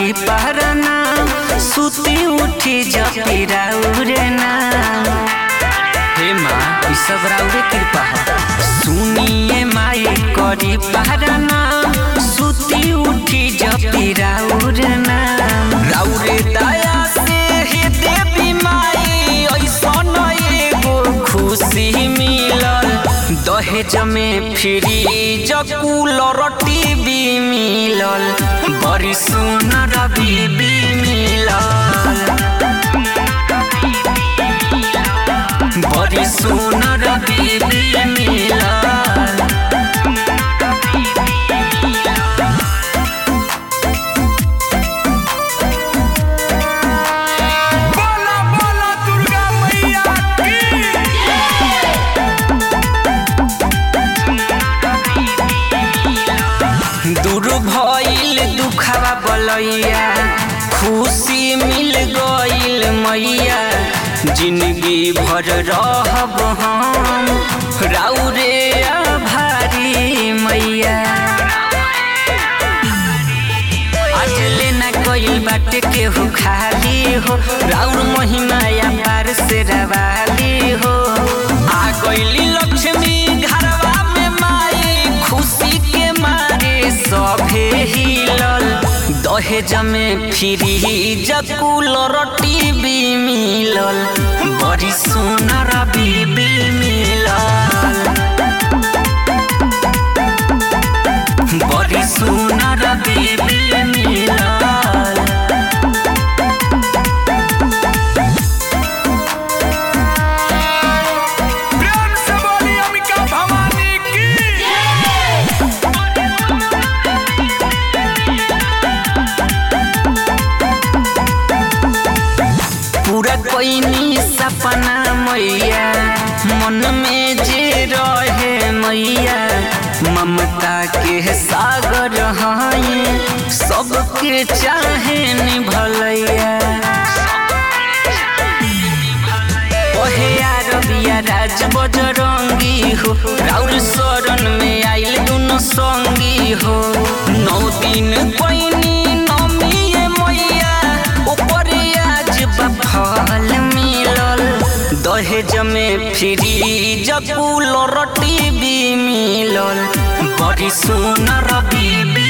करी पहरना सुती उठी जपी राउरे ना हे माँ ई सब राउरे कृपा है सुनिए माई करी पहरना सुती उठी जपी राउरे ना राउरे दया से हे देवी माई ऐसन एगो खुशी मिलल दहेज में फ्रिज कूलर टीवी मिलल बड़ी सुनर बीबी मिलल बड़ी सुनर बीबी मिलल बोला बोला दुर्गा मैया की दूर भइल दुखावा बलैया खुशी मिल गइल मैया जिंदगी भर रहब हम राउरे आभारी मैया आज लेना गइल बाटे केहू खाली हो राउर महिमा या पार से रवाली हो आ गइली लक्ष्मी घरवा में माई खुशी के मारे सभे हिलल दहेज में फ्रिज कूलर टीवी मिलल बड़ी सुनर बीबी मिलल बड़ी सुनर बीबी मिलल प्रेम से बोली अंबिका भवानी की पूरा कोइनी सपना मैया मन में जे रहे मैया ममता के सागर हैं सबके चाहे निभलैया ओहे अरबिया राज बजरंगी हो राउर शरण में आइल दुनो संगी हो नौ दिन कोइनी नमिए मैया ऊपर आज बफल मिलल दहेज में फ्रिज कूलर टीवी मिलल बड़ी सुनर बीबी